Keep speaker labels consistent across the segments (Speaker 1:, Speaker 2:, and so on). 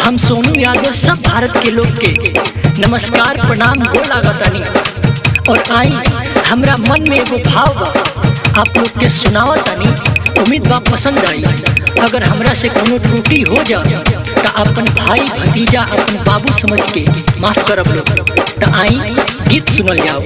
Speaker 1: हम सोनू यादव सब भारत के लोग के नमस्कार प्रणाम गो लागतानी और आई हमरा मन में एगो भाव बा आप लोग के सुनावतानी उम्मीद बा पसंद आई अगर हमरा से कोनो त्रुटि हो जा तो अपन भाई भतीजा अपन बाबू समझ के माफ करब लोग तो आई गीत सुनल जाओ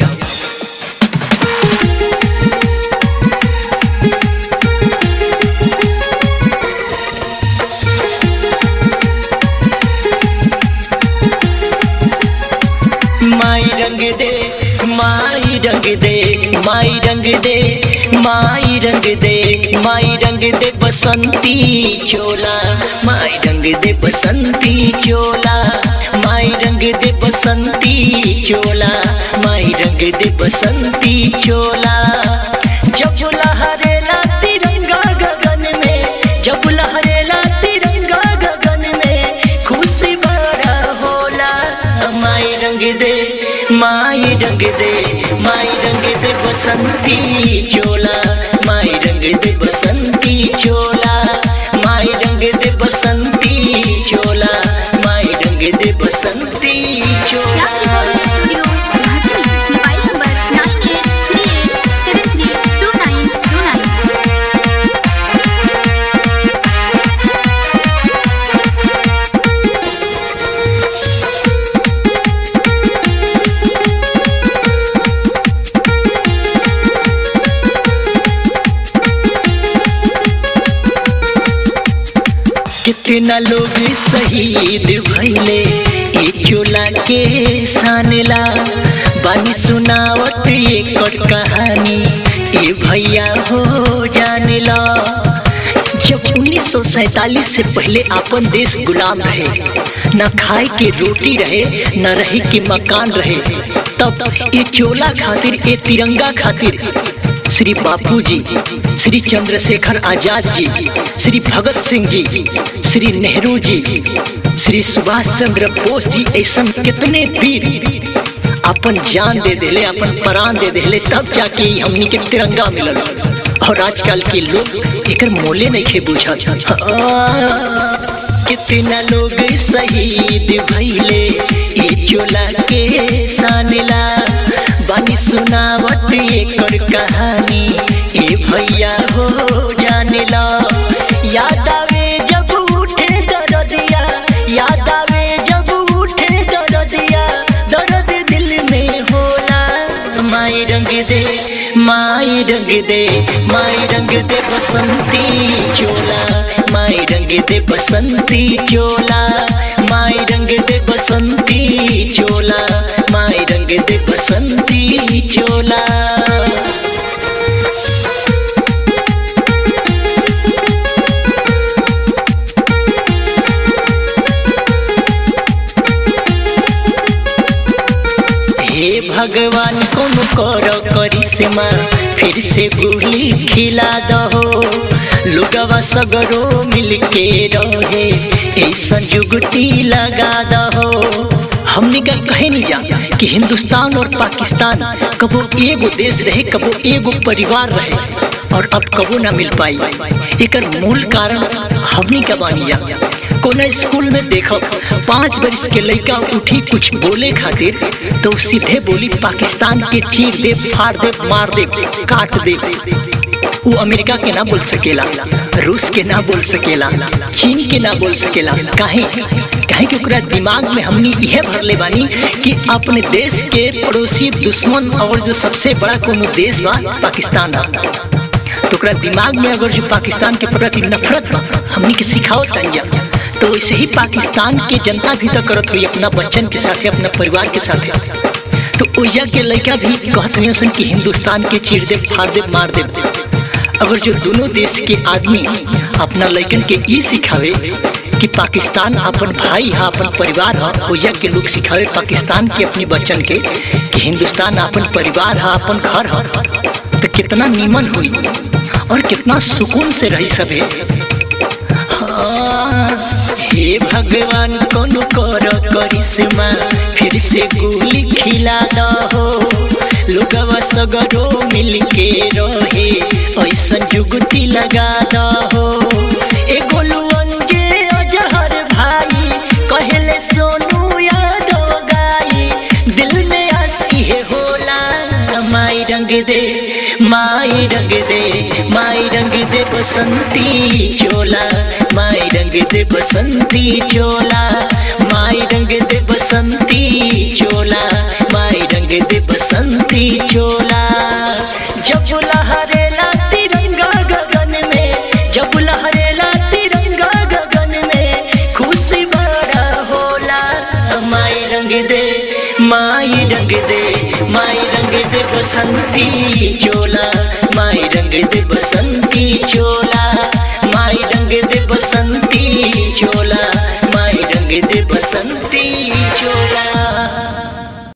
Speaker 1: माई रंग दे माई रंग दे माई रंग दे माई रंग दे माई रंग दे बसंती चोला माई रंग दे बसंती चोला माई रंग दे बसंती चोला माई रंग दे बसंती चोला जब लहरेला तिरंगा गगन में जब लहरेला तिरंगा गगन में खुशी बड़ा होला माई रंग दे माई रंग दे माई रंग दे बसंती चोला माई रंग दे बसंती चोला माई रंग दे बसंती चोला माई रंग दे बसंती चोला
Speaker 2: studio Guwahati mobile number nine eight three eight seven three two nine two nine
Speaker 1: कितना लोग शहीद भइले ए चोला के सानला बानी सुनावत एकर कहानी ए भैया हो जानेला जब 1947 से पहले अपन देश गुलाम रहे न खाए के रोटी रहे न रहे के मकान रहे तब ये चोला खातिर ये तिरंगा खातिर श्री बापू जी श्री चंद्रशेखर आजाद जी श्री भगत सिंह जी श्री नेहरू जी श्री सुभाष चंद्र बोस जी ऐसा कितने वीर अपन जान दे देले अपन प्राण दे देले तब जाके ई हमनी के तिरंगा मिलल और आजकल के लोग एकर मोले नहीं खे बुझा कितना लोग शहीद भइले ए चोला के सानला बानी सुनावत एकर कहानी ए भैया हो जानेला याद आवे जब उठे दरदिया याद आवे जब उठे दरदिया दर्द दिल में होला माई रंग दे माई रंग दे माई रंग दे बसंती चोला माई रंग दे बसंती चोला माई रंग दे बसंती चोला माई रंग दे बसंती चोला हे भगवान कौन करो करिश्मा फिर से गोली खिला दहो लुगवा सगरो मिलके रहे ऐसा जुगती लगा दहो हमने का कहे नहीं जा कि हिंदुस्तान और पाकिस्तान कबो एगो देश रहे कबो एगो परिवार रहे और अब कबो ना मिल पाई एकर मूल कारण हमनी का बानी जा कोना स्कूल में देखो पाँच बरिस के लड़का उठी कुछ बोले खातिर तो सीधे बोली पाकिस्तान के चीर दे फाड़ दे मार दे काट दे वो अमेरिका के ना बोल सकेला रूस के ना बोल सकेला चीन के ना बोल सकेला काहे काहे कि ओकरा दिमाग में हमनी यह भरले बानी कि अपने देश के पड़ोसी दुश्मन और जो सबसे बड़ा कोनो देश बा पाकिस्तान बा तो ओकरा दिमाग में अगर जो पाकिस्तान के प्रति नफरत बा हमनी के सिखाओ तंजा तो वैसे ही पाकिस्तान के जनता भी तो करत हुई अपना बच्चन के साथ अपना परिवार के साथ तो ओइजा के लड़का भी कहत हुए सन कि हिंदुस्तान के चीर दे फाड़ दे मार दे अगर जो दोनों देश के आदमी अपना लड़कन के ई सिखावे कि पाकिस्तान अपन भाई है अपन परिवार है ओइजा के लोग सिखावे पाकिस्तान के अपने बच्चन के कि हिंदुस्तान अपन परिवार है अपन घर है तो कितना नीमन हुई और कितना सुकून से रही सभे हे भगवान कौन करो करिश्मा फिर से गोली खिला दहो लोगवा सगरो मिल के रहे ऐसा जुगती लगा दहो ए गोलुअन के अजहर भाई रंग दे माई रंग दे बसंती चोला माई रंग दे बसंती चोला माई रंग दे बसंती चोला माई रंग दे बसंती चोला जब लहरेला तिरंगा गगन में जब लहरेला तिरंगा गगन में खुशी बड़ा होला माई रंग दे माई रंग दे माई रंग दे बसंती चोला माई रंग दे बसंती चोला माई रंग दे बसंती चोला माई रंग दे बसंती चोला